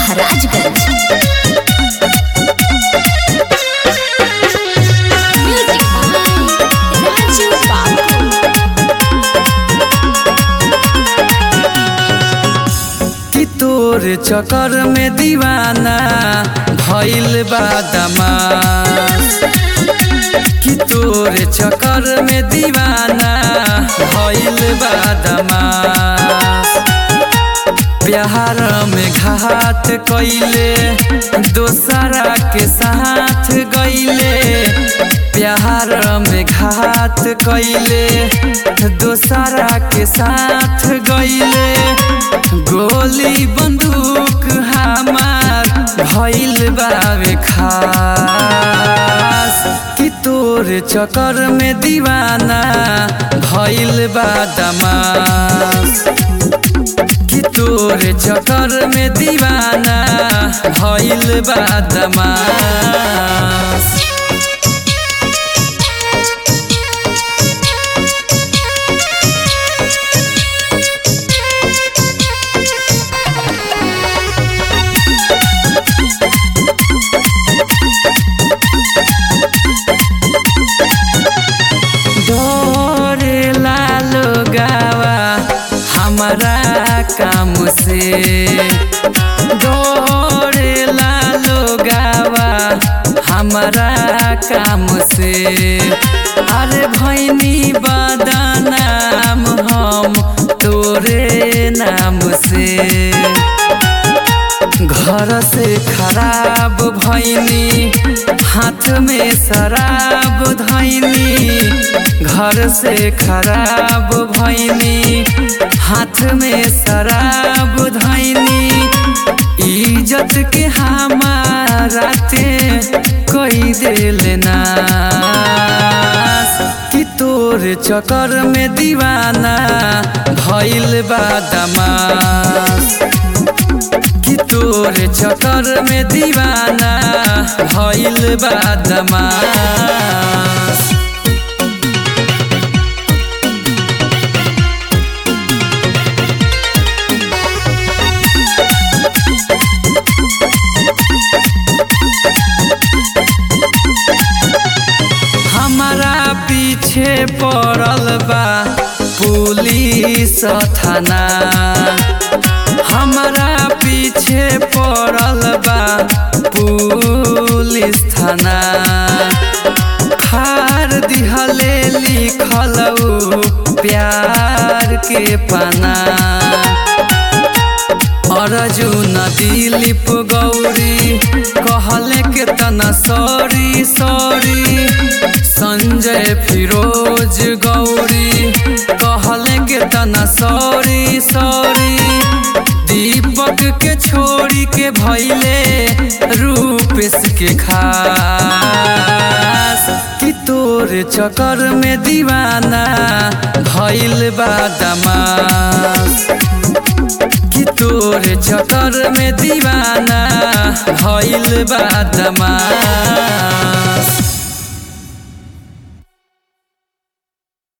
Maharajganj music by Raju बाबू कि तोर चक्कर में दीवाना भइल बा दमास कि तोर चक्कर में दीवाना भइल बा दमास प्यार में घात कइले दोसरा के साथ गइले प्यार में घात कइले दोसरा के साथ गइले गोली बंदूक हमार भइल बावे खास कि तोर चक्कर में दीवाना भइल बा दमास कि तोर चक्कर में दीवाना भइल बा दमास डरेला लोगावा हमारा काम से डरेला लोगावा हमारा काम से अरे भैनी बदनाम हम तोरे नाम से घर से खराब भैनी हाथ में शराब धैनी घर से खराब भैनी हाथ में शराब धैनी इज्जत के हमारा ते कोई दिल नास कि तोर चक्कर में दीवाना भइल बा दमास कि तोर चक्कर में दीवाना भइल बा दमास हमारा पीछे पड़ल बा पुलिस थाना हमारा पीछे पड़ल बा पुलिस थाना खार दिहले लिखल उ प्यार के पाना अर्जुन दिलीप गौरी कहले के तना सॉरी सॉरी संजय फिरोज गौरी कहले के तना सॉरी सॉरी दीपक के छोड़ी के भैले रूपेश के खास कि तोर चक्कर में दीवाना भइल बा दमास कि तोर चक्कर में दीवाना भइल बा दमास